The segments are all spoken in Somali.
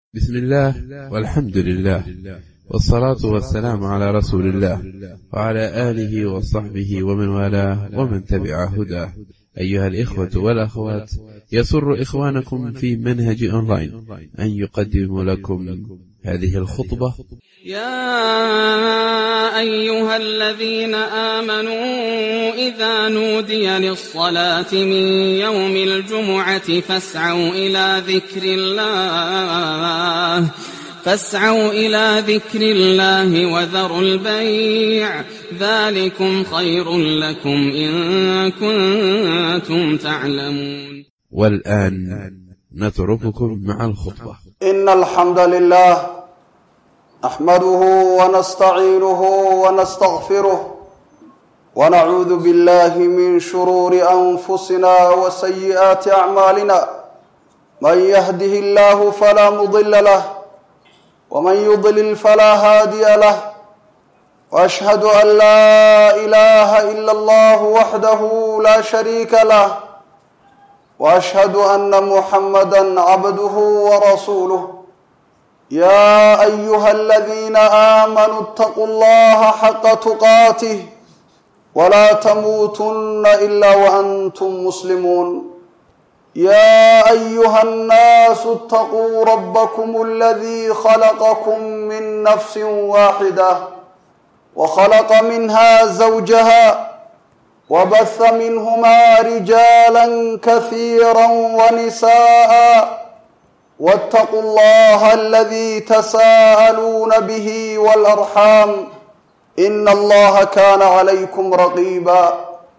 بسم الله والحمد لله والصلاة والسلام على رسول الله وعلى آله وصحبه ومن والاه ومن تبع هداه أيها الإخوة والأخوات يسر إخوانكم في منهج أونلاين أن يقدم لكم هذه الخطبة يا أيها الذين آمنوا إذا نودي للصلاة من يوم الجمعة فاسعوا إلى ذكر الله فاسعوا إلى ذكر الله وذروا البيع ذلكم خير لكم إن كنتم تعلمون والآن نترككم مع الخطبة إن الحمد لله نحمده ونستعينه ونستغفره ونعوذ بالله من شرور أنفسنا وسيئات أعمالنا من يهده الله فلا مضل له ومن يضلل فلا هادي له وأشهد أن لا إله إلا الله وحده لا شريك له واشهد ان محمدا عبده ورسوله يا ايها الذين امنوا اتقوا الله حق تقاته ولا تموتن الا وانتم مسلمون يا ايها الناس اتقوا ربكم الذي خلقكم من نفس واحده وخلق منها زوجها وبث منهما رجالا كثيرا ونساء واتقوا الله الذي تساءلون به والارحام ان الله كان عليكم رقيبا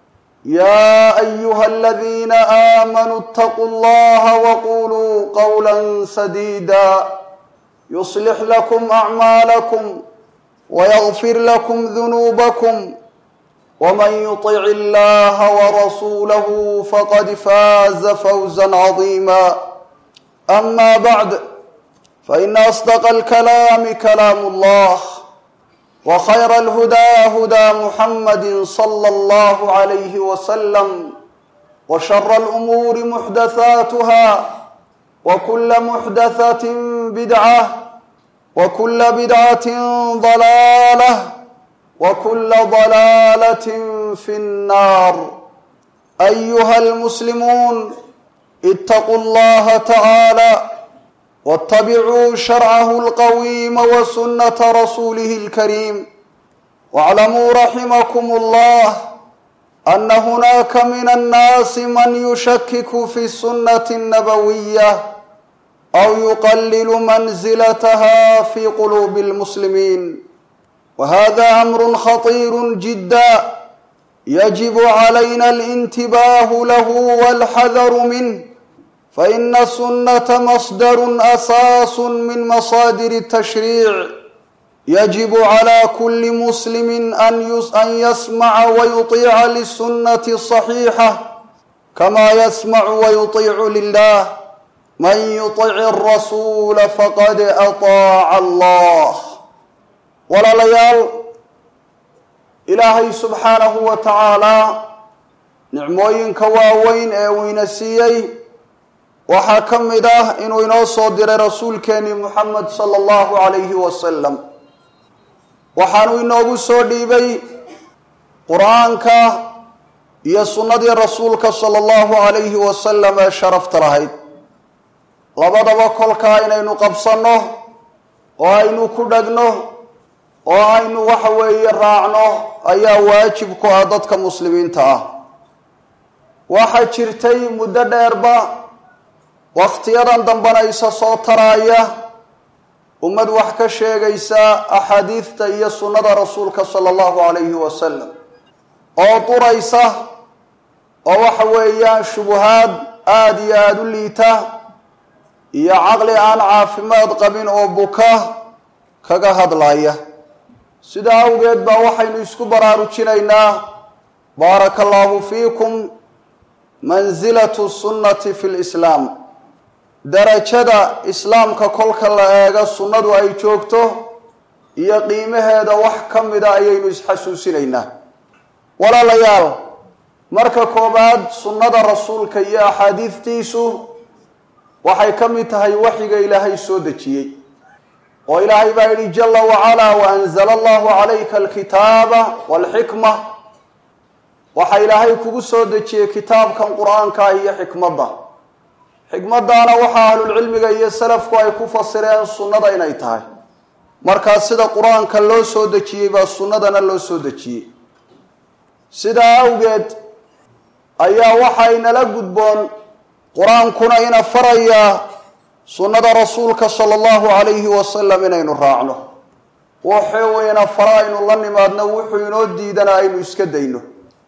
يا ايها الذين امنوا اتقوا الله وقولوا قولا سديدا يصلح لكم اعمالكم ويغفر لكم ذنوبكم ومن يطع الله ورسوله فقد فاز فوزا عظيما اما بعد فان اصدق الكلام كلام الله وخير الهدى هدى محمد صلى الله عليه وسلم وشر الامور محدثاتها وكل محدثه بدعه وكل بدعه ضلاله وكل ضلاله في النار ايها المسلمون اتقوا الله تعالى واتبعوا شرعه القويم وسنه رسوله الكريم واعلموا رحمكم الله ان هناك من الناس من يشكك في السنه النبويه او يقلل منزلتها في قلوب المسلمين وهذا امر خطير جدا يجب علينا الانتباه له والحذر منه فان السنه مصدر اساس من مصادر التشريع يجب على كل مسلم ان يسمع ويطيع للسنه الصحيحه كما يسمع ويطيع لله من يطع الرسول فقد اطاع الله walaalayaal ilaahay subxaanahu wa tacaalaa nicmooyinka waaweyn ee uu ina siiyey waxaa ka mid ah inuu inoo soo diray rasuulkeenii muxamed sala allahu calayhi wasalam waxaanu inoogu soo dhiibay qur-aanka iyo sunnadii rasuulka sala allahu calayhi wasalam ee sharafta lahayd labadaba kolkaa inaynu qabsanno oo aynu ku dhegno oo aynu waxa weeye raacno ayaa waajib ku ah dadka muslimiinta ah waxaa jirtay muddo dheerba wakhtiyadan dambena isa soo taraaya ummad wax ka sheegaysa axaadiidta iyo sunnada rasuulka sala allahu calayhi wasalam oo duraysa oo waxa weeyaan shubuhaad aada iyo aada u liita iyo caqli aan caafimaad qabin oo buka kaga hadlaya sidaa awgeed baa waxaynu isku baraarujinaynaa baaraka allahu fiikum mansilatu sunnati fi lislaam darajada islaamka kolka la eego sunnadu ay joogto iyo qiimaheeda wax ka mida ayaynu isxasuusinaynaa walaalayaal marka koobaad sunnada rasuulka iyo axaadiidtiisu waxay ka mid tahay waxyiga ilaahay soo dejiyey oo ilaahay baa yidhi jala wacalaa waanzala allahu calayka alkitaaba walxikma waxaa ilaahay kugu soo dejiyey kitaabkan qur-aanka ah iyo xikmadda xikmaddaana waxaa ahlulcilmiga iyo salafku ay ku fasireen sunnada inay tahay markaa sida qur-aanka loo soo dejiyey baa sunnadana loo soo dejiyey sidaa awgeed ayaa waxaynala gudboon qur-aankuna ina farayaa sunnada rasuulka sala allahu calayhi wasalam inaynu raacno wuxuu ina fara aynu la nimaadno wuxuu inoo diidana aynu iska dayno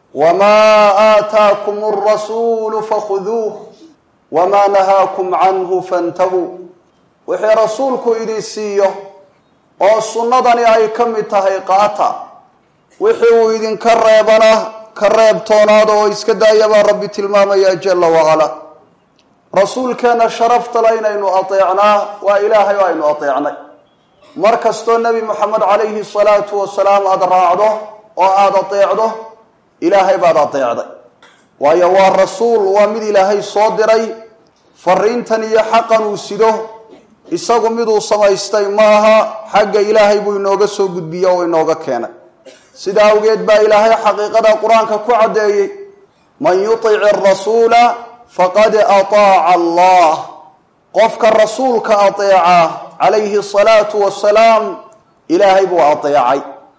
wamaa aataakum alrasuulu fakhuduuh wamaa nahaakum canhu fantahuu wixii rasuulku idin siiyo oo sunnadani ay ka mid tahay qaata wixii uu idinka reebana ka reebtoonaada oo iska daaya baa rabbi tilmaamaya jala wacalaa rasuulkeenna sharafta le inaynu ateecnaa waa ilaahay oo aynu ateecnay mar kastoo nebi moxamed calayhi salaatu wasalaam aada raacdo oo aada ateecdo ilaahay baad ateecday waayo waa rasuul waa mid ilaahay soo diray fariintan iyo xaqan uu sido isagu miduu samaystay maaha xagga ilaahay buu inooga soo gudbiye oo inooga keenay sida awgeed baa ilaahay xaqiiqada qur-aanka ku caddeeyey man yutic arasuula faqad ataaca allah qofka rasuulka ateeca calayhi asalaatu wasalaam ilaahay buu ateecay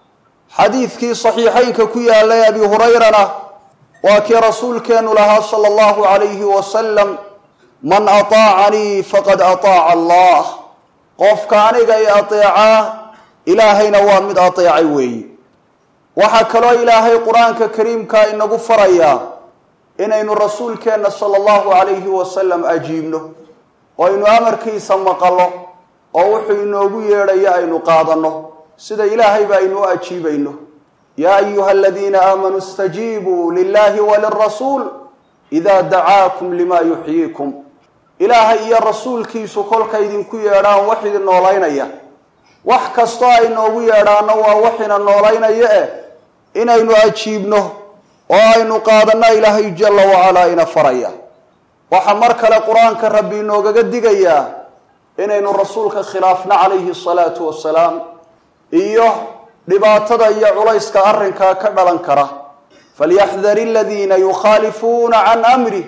xadiidkii saxiixeynka ku yaalay abi hurayrana waa kii rasuulkeenu lahaa sala allahu calayhi wasalam man ataacanii faqad ataaca allah qofka aniga i ateecaa ilaahayna waa mid ateecay weeyi waxaa kaloo ilaahay qur-aanka kariimka inagu farayaa inaynu rasuulkeenna sala allahu calayhi wasalam ajiibno oo aynu amarkiisa maqallo oo wuxuu inoogu yeedhayo aynu qaadanno sida ilaahayba aynu u ajiibayno yaa ayuha aladiina aamanuu istajiibuu lilahi walirasuul idaa dacaakum lima yuxyiikum ilaahay iyo rasuulkiisu kolka idinku yeedhaan wax idin noolaynaya wax kastoo ay noogu yeedhaanno waa wax ina noolaynaya eh inaynu ajiibno oo aynu qaadanno ilaahay jala wacalaa ina faraya waxaa mar kale qur-aanka rabbi inoogaga digayaa inaynu rasuulka khilaafno calayhi salaatu wasalaam iyo dhibaatada iyo culayska arrinkaa ka dhalan kara falyaxdar aladiina yukhaalifuuna can amrih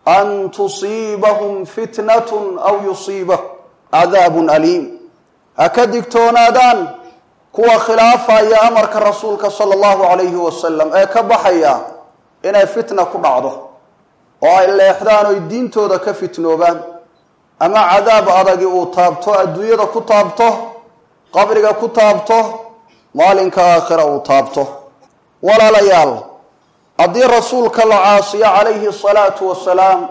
an tusiibahum fitnatun aw yusiibahum cadaabun aliim ha ka digtoonaadaan kuwa khilaafaya amarka rasuulka sala allahu calayhi wasalam ee ka baxaya inay fitna ku dhacdo oo ay leexdaan oy diintooda ka fitnoobaan ama cadaab adagi uu taabto adduunyada ku taabto qabriga ku taabto maalinka aakhira uu taabto walaalayaal haddii rasuulka la caasiyo calayhi salaatu wasalaam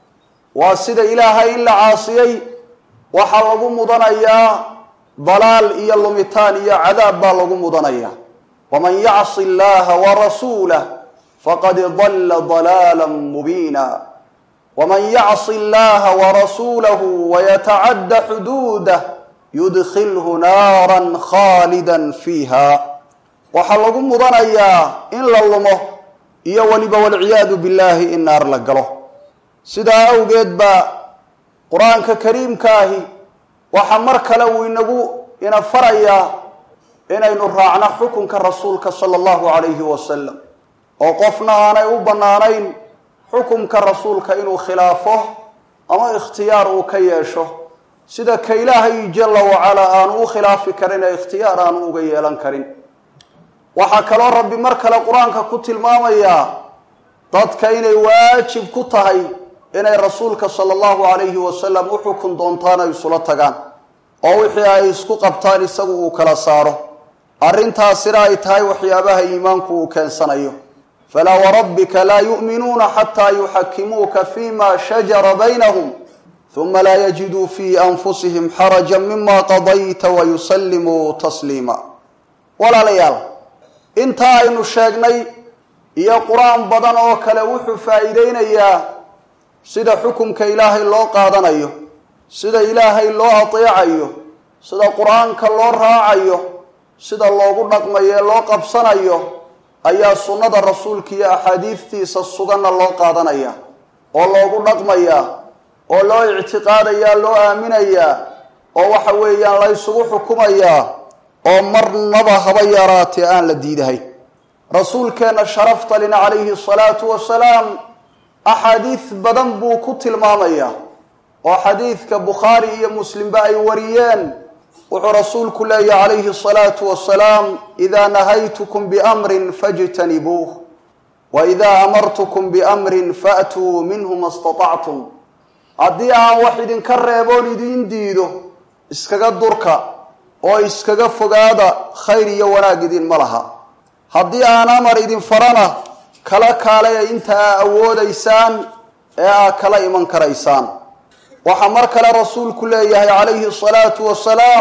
waa sida ilaahay in la caasiyey waxaa lagu mudanayaa dalaal iyo lumitaan iyo cadaab baa lagu mudanaya waman yacsi allaha warasuulah faqad dalla dalaala mubiina waman yacsi allaha warasuulahu wayatacadda xuduudah yudkhilhu naaran khaalidan fiiha waxaa lagu mudanayaa in la lumo iyo weliba walciyaadu billahi in naar la galo sidaa awgeed baa qur-aanka kariimkaahi waxaa mar kale uu inagu ina farayaa inaynu raacno xukunka rasuulka sala allahu calayhi wasalam oo qofna aanay u bannaanayn xukumka rasuulka inuu khilaafo ama ikhtiyaar uu ka yeesho sida ka ilaahay jala wacalaa aanu u khilaafi karin ee ikhtiyaar aanu uga yeelan karin waxaa kaloo rabbi mar kale qur-aanka ku tilmaamayaa dadka inay waajib ku tahay inay rasuulka sala allahu calayhi wasalam u xukun doontaan ay isula tagaan oo wixii ay isku qabtaan isagu uu kala saaro arrintaasina ay tahay waxyaabaha iimaanku uu keensanayo falaa warabbika laa yu'minuuna xataa yuxakimuuka fima shajara baynahum huma laa yajiduu fii anfusihim xarajan mima qadayta wayusallimuu tasliima walaalayaal intaa aynu sheegnay iyo qur-aan badan oo kale wuxuu faa'iideynayaa sida xukumka ilaahay loo qaadanayo sida ilaahay loo ateecayo sida qur-aanka loo raacayo sida loogu dhaqmayo ee loo qabsanayo ayaa sunnada rasuulka iyo axaadiistiisa suganna loo qaadanaya oo loogu dhaqmayaa oo loo ictiqaadayaa loo aaminayaa oo waxa weeyaan la ysugu xukumayaa oo marnaba haba yaraatee aan la diidahay rasuulkeenna sharaftalina calayhi asalaatu wasalaam axaadiis badan buu ku tilmaamayaa oo xadiidka bukhaari iyo muslimba ay wariyeen wuxuu rasuulku leeyahy calayhi asalaatu wasalaam idaa nahaytukum biamrin fajtanibuuh wa idaa amartukum biamrin faatuu minhu ma statactum haddii aan wax idinka reeboon idin diido iskaga durka oo iskaga fogaada khayr iyo wanaag idinma laha haddii aan amar idin farana kala kaalaya inta aa awoodaysaan ee aa kala iman karaysaan waxaa mar kale rasuulku leeyahay calayhi asalaatu wasalaam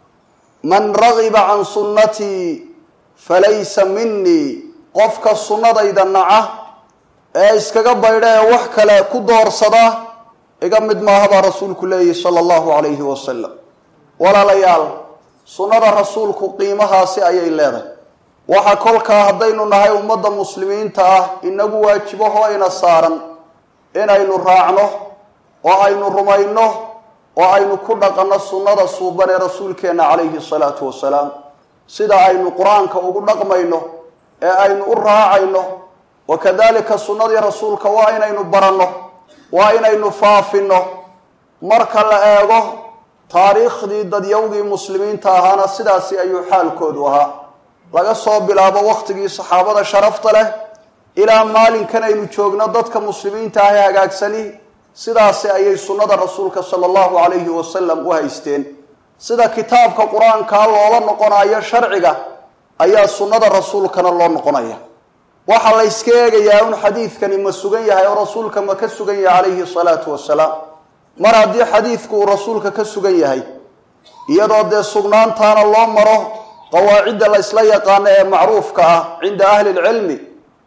man ragiba can sunnatii falaysa minii qofka sunnadayda naca ee iskaga baydha ee wax kale ku doorsada iga mid maaha baa rasuulku leeyahy sala allahu calayhi wasalam walaalayaal sunnada rasuulku qiimahaasi ayay leedahay waxa kolkaa haddaynu nahay ummadda muslimiinta ah inagu waajibahoo ina saaran inaynu raacno oo aynu rumayno oo aynu ku dhaqanno sunnada suuban ee rasuulkeenna calayhi salaatu wasalaam sida aynu qur-aanka ugu dhaqmayno ee aynu u raacayno wa kadalika sunnadii rasuulka waa inaynu baranno waa inaynu faafinno marka la eego taariikhdii dadyawgii muslimiinta ahaana sidaasi ayuu xaalkoodu ahaa laga soo bilaabo wakhtigii saxaabada sharafta leh ilaa maalinkan aynu joogno dadka muslimiinta ah ee hagaagsani sidaasi ayay sunnada rasuulka sala allahu calayhi wasalam u haysteen sida kitaabka qur-aankaa loola noqonayo sharciga ayaa sunnada rasuulkana loo noqonaya waxaa la yska eegayaa un xadiidkani ma sugan yahay oo rasuulka ma ka sugan yahay calayhi salaatu wasalaam mar haddii xadiidku uu rasuulka ka sugan yahay iyadoo dee sugnaantaana loo maro qawaacidda la ysla yaqaano ee macruufka ah cinda ahli lcilmi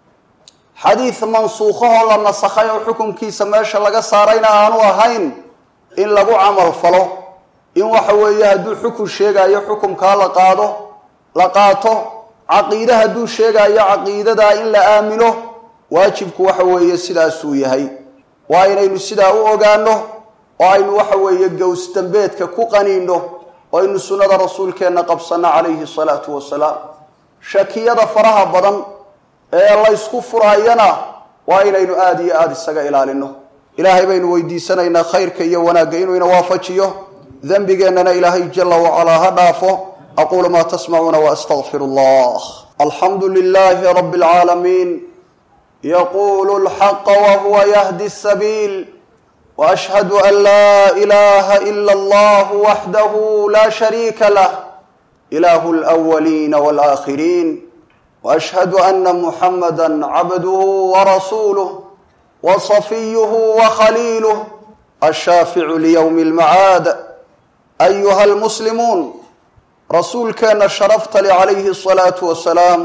xadiid mansuukhahoo la nasakhay oo xukunkiisa meesha laga saarayna aanu ahayn in lagu camal falo in waxa weeye hadduu xukun sheegayo xukumkaa la qaado la qaato caqiide hadduu sheegayo caqiidadaa in la aamino waajibku waxa weeye sidaasuu yahay waa inaynu sidaa u ogaano oo aynu waxa weeye gows dambeedka ku qaniino oo aynu sunnada rasuulkeenna qabsanno calayhi salaatu wasalaam shakiyada faraha badan ee laysku furaayana waa inaynu aada iyo aada isaga ilaalino ilaahay baynu weydiisanaynaa khayrka iyo wanaagga inuu ina waafajiyo dembigeennana ilaahay jala wacalaa ha dhaafo aquulu maa tasmacuuna waastaqfiru allah alxamdu lilahi rabi اlcaalamiin yaqulu lxaqa wahuwa yahdi sabiil وأشهد أن لا إله إلا الله وحده لا شريك له إله الأولين والآخرين وأشهد أن محمدا عبده ورسوله وصفيه وخليله الشافع ليوم المعاد أيها المسلمون رسول كان شرفت لي عليه الصلاة والسلام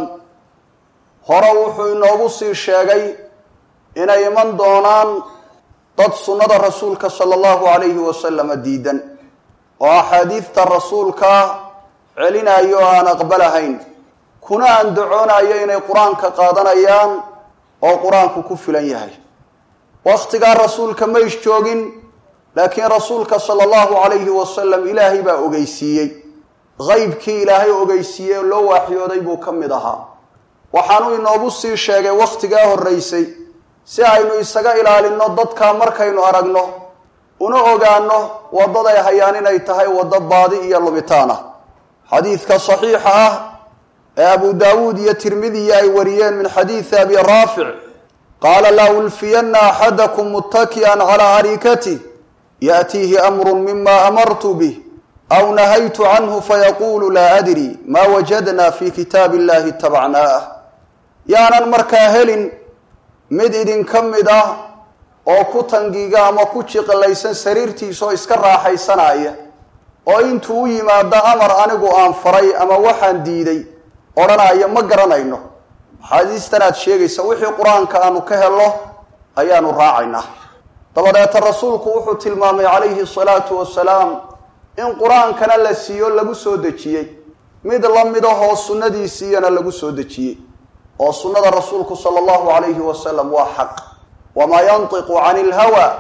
هروح نوغسي الشاقي إن يمن دونان dad sunnada rasuulka sala allahu calayhi wasalama diidan oo axaadiidta rasuulka celinayo oo aan aqbalahayn kuna andacoonayo inay qur-aanka qaadanayaan oo qur-aanku ku filan yahay wakhtigaa rasuulka ma is joogin laakiin rasuulka sala allahu calayhi wasalam ilaahay baa ogeysiiyey qeybkii ilaahay ogeysiiyey oo loo waaxyooday buu ka mid ahaa waxaanuu inoogu sii sheegay wakhtigaa horraysay si aynu isaga ilaalinno dadkaa markaynu aragno una ogaano waddaday hayaan inay tahay waddo baadi iyo lumitaan ah xadiidka saxiixa ah ee abu daawuud iyo tirmidiya ay wariyeen min xadiidi abi raafic qaala la ulfiyanna axadakum muttaki'an calaa arikatih yaأtiihi amru mima amartu bih aw nahaytu canhu fayaquulu laa adri ma wajadna fi kitaabi illahi itabacnaah yaanan markaa helin mid idinka mid ah oo ku tangiga ama ku jiqilaysan sariirtiisa oo iska raaxaysanaya oo intuu u yimaado amar anigu aan faray ama waxaan diiday odhanaya ma garanayno axaadiistan aad sheegaysa wixii qur-aanka aanu ka helno ayaanu raacaynaa dabadeeta rasuulku wuxuu tilmaamay calayhi salaatu wasalaam in qur-aankana la siiyo lagu soo dejiyey mid la mid ahoo sunnadiisiiyana lagu soo dejiyey oo sunnada rasuulku sala allahu calayhi wasalam waa xaq wamaa yantiqu cani ilhawa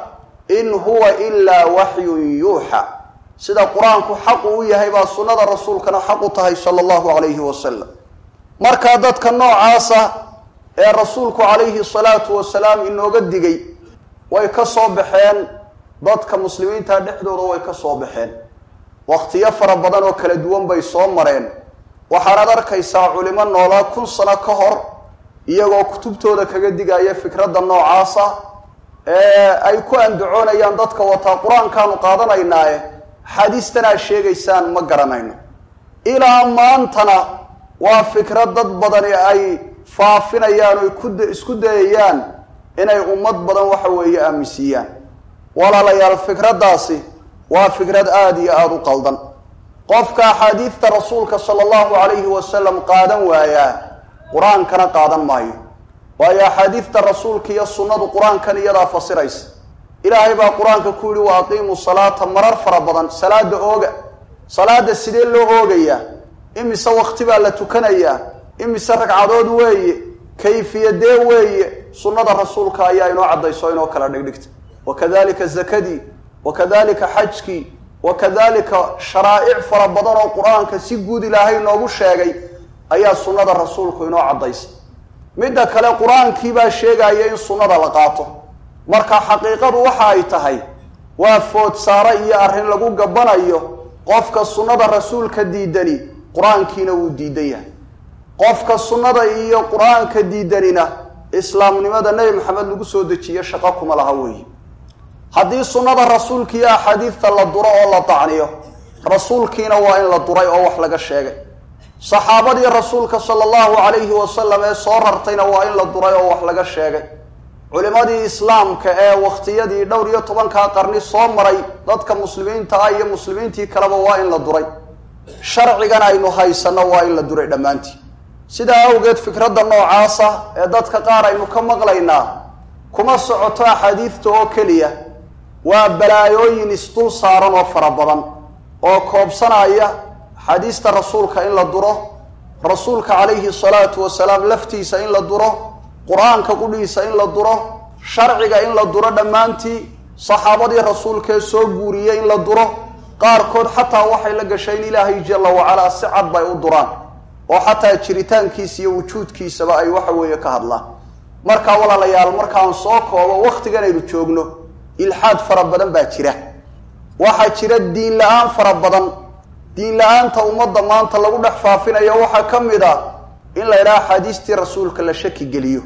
in huwa ilaa waxyun yuuxa sida qur-aanku xaqu u yahay baa sunnada rasuulkana xaq u tahay sala allahu calayhi wasalam markaa dadka noocaasa ee rasuulku calayhi salaatu wasalaam inooga digay way ka soo baxeen dadka muslimiinta dhexdooda way ka soo baxeen wakhtiyo fara badan oo kala duwan bay soo mareen waxaanaad arkaysaa culimo noolaa kun sano ka hor iyagoo kutubtooda kaga digaya fikradda noocaasa ee ay ku andacoonayaan dadka wataa qur-aankaanu qaadanaynaaye axaadiistan aad sheegaysaan ma garanayno ilaa maantana waa fikrad dad badani ay faafinayaan oy ku isku dayayaan inay ummad badan waxa weeye aaminsiiyaan walaalayaal fikraddaasi waa fikrad aada iyo aada u qaldan qofka axaadiidta rasuulka sala allahu calayhi wasalam qaadan waayaa qur-aankana qaadan maayo waayo axaadiidta rasuulka iyo sunnadu qur-aankan iyadaa fasiraysa ilaahay baa qur-aanka ku yihi wa aqiimu salaata marar fara badan salaada ooga salaada sidee loo oogayaa imise wakti baa la tukanayaa imise ragcadood weeye kayfiyadee weeye sunnada rasuulka ayaa inoo caddayso inoo kala dhigdhigta wakadalika zakadii wakadalika xajkii wakadalika sharaa'ic fara badan oo qur-aanka si guud ilaahay noogu sheegay ayaa sunnada rasuulku inoo caddaysa midda kale qur-aankii baa sheegaya in sunnada la qaato marka xaqiiqadu waxa ay tahay waa foodsaare iyo arrin lagu gabbanayo qofka sunnada rasuulka diidani qur-aankiina wuu diidan yahay qofka sunnada iyo qur-aanka diidanina islaamnimada nebi maxamed lagu soo dejiyo shaqo kuma laha weeye haddii sunnada rasuulka iyo axaadiidta la duro oo la dacniyo rasuulkiina waa in la duray oo wax laga sheegay saxaabadii rasuulka sala allahu calayhi wasalam ee soo rartayna waa in la duray oo wax laga sheegay culimadii islaamka ee wakhtiyadii dhowr iyo tobankaa qarni soo maray dadka muslimiinta ah iyo muslimiintii kaleba waa in la duray sharcigan aynu haysanno waa in la duray dhammaantii sidaa awgeed fikradda noocaasa ee dadka qaar aynu ka maqlaynaa kuma socoto axaadiidta oo keliya waa balaayooyin isdul saaran oo fara badan oo koobsanaya axaadiista rasuulka in la duro rasuulka calayhi salaatu wasalaam laftiisa in la duro qur-aanka qudhiisa in la duro sharciga in la duro dhammaantii saxaabadii rasuulkee soo guuriyey in la duro qaarkood xataa waxay la gashay in ilaahay jalla wacalaa si cad bay u duraan oo xataa jiritaankiisa iyo wujuudkiisaba ay waxa weeye ka hadlaan markaa walaalayaal markaan soo koobo wakhtigan aynu joogno ilxaad fara badan baa jira waxaa jira diin la-aan fara badan diin la-aanta ummadda maanta lagu dhex faafinayo waxaa ka mid a in la yidhaha axaadiistii rasuulka la shaki geliyo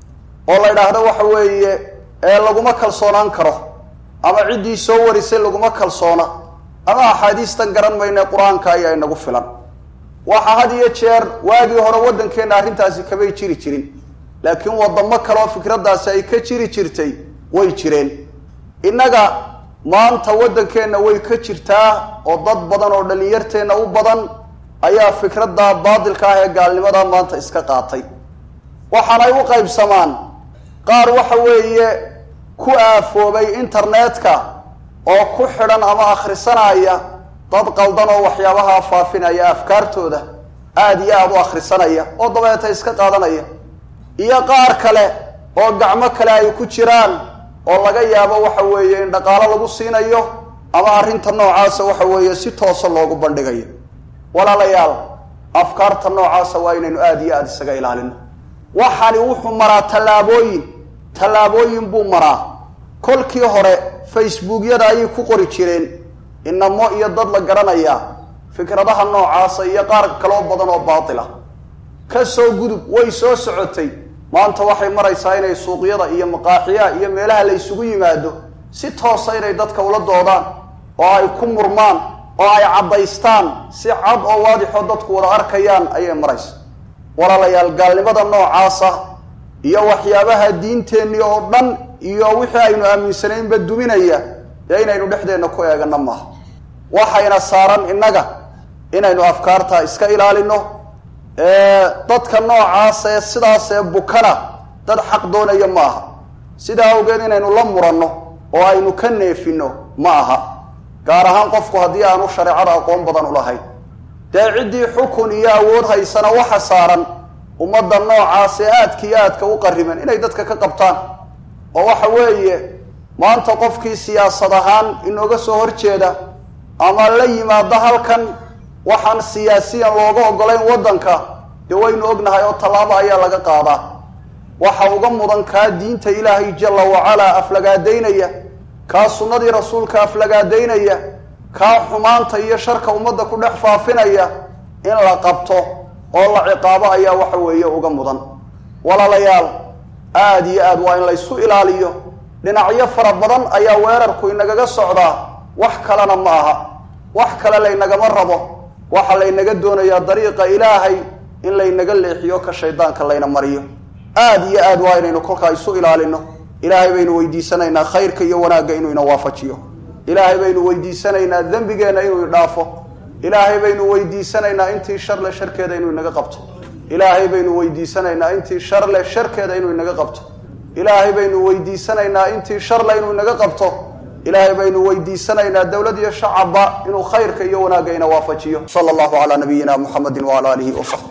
oo la yidhaahdo waxa weeye ee laguma kalsoonaan karo ama ciddii soo warisay laguma kalsoona ama axaadiistan garan mayne qur-aanka ayaa inagu filan waxa had iyo jeer waagii hore waddankeenna arrintaasi kamay jiri jirin laakiin waddamo kaleoo fikraddaasi ay ka jiri jirtay way jireen innaga maanta waddankeenna way ka jirtaa oo dad badan oo dhallinyarteenna u badan ayaa fikradda baadilka ah ee gaalnimada maanta iska qaatay waxaanay u qaybsamaan qaar waxa weeye ku aafoobay internetka oo ku xidhan ama akhrisanaya dad qaldan oo waxyaabaha faafinaya afkaartooda aada iyo aada u akhrisanaya oo dabeeta iska qaadanaya iyo qaar kale oo gacmo kale ay ku jiraan oo laga yaabo waxa weeye in dhaqaalo lagu siinayo ama arrinta noocaasa waxa weeye si toosa loogu bandhigayo walaalayaal afkaarta noocaasa waa inaynu aada iyo aada isaga ilaalino waxani wuxuu maraa tallaabooyin tallaabooyin buu maraa kolkii hore facebookyada ayay ku qori jireen inamo iyo dad la garanayaa fikradaha noocaasa iyo qaar kaloo badan oo baatila ka soo gudub way soo socotay maanta waxay maraysaa inay suuqyada iyo maqaaxiyaha iyo meelaha la ysugu yimaado si toosa inay dadka ula doodaan oo ay ku murmaan oo ay caddaystaan si cad oo waadixoo dadku wada arkayaan ayay maraysa walaalayaal gaalnimada noocaasa iyo waxyaabaha diinteenni oo dhan iyo wixii aynu aaminsanaynba duminaya dee inaynu dhexdeenna ku eegano maaha waxayna saaran innaga inaynu afkaarta iska ilaalino dadka noocaas ee sidaas ee bukana dad xaq doonaya ma aha sidaa awgeed inaynu la muranno oo aynu ka neefino ma aha gaar ahaan qofku haddii aanu shareecada aqoon badan u lahayn dee ciddii xukun iyo awood haysana waxa saaran ummadda noocaas ee aadka iyo aadka u qariban inay dadka ka qabtaan oo waxa weeye maanta qofkii siyaasad ahaan inooga soo horjeeda ama la yimaado halkan waxaan siyaasiyan looga ogolayn waddanka dee waynu ognahay oo tallaabo ayaa laga qaadaa waxa uga mudan kaa diinta ilaahay jalla wacalaa aflagaadaynaya kaa sunnadii rasuulka aflagaadaynaya kaa xumaanta iyo sharka ummadda ku dhex faafinaya in la qabto oo la ciqaabo ayaa waxa weeye uga mudan walaalayaal aada iyo aad waa in laysu ilaaliyo dhinacyo fara badan ayaa weerarku inagaga socdaa wax kalena ma aha wax kale laynagama rabo waxa laynaga doonayaa dariiqa ilaahay in laynaga leexiyo ka shaydaanka layna mariyo aada iyo aad waa inaynu kolkaa isu ilaalino ilaahay baynu weydiisanaynaa khayrka iyo wanaagga inuu ina waafajiyo ilaahay baynu weydiisanaynaa dembigeenna inuu idhaafo ilaahay baynu weydiisanaynaa intii sharle sharkeeda inuu inaga qabto ilaahay baynu weydiisanaynaa intii sharle sharkeeda inuu inaga qabto ilaahay baynu weydiisanaynaa intii sharle inuu inaga qabto ilaahay baynu weydiisanaynaa dowlad iyo shacabba inuu khayrka iyo wanaagga ina waafajiyo sala allahu calaa nabiyina muxamedin wacala aalihi wasaxbi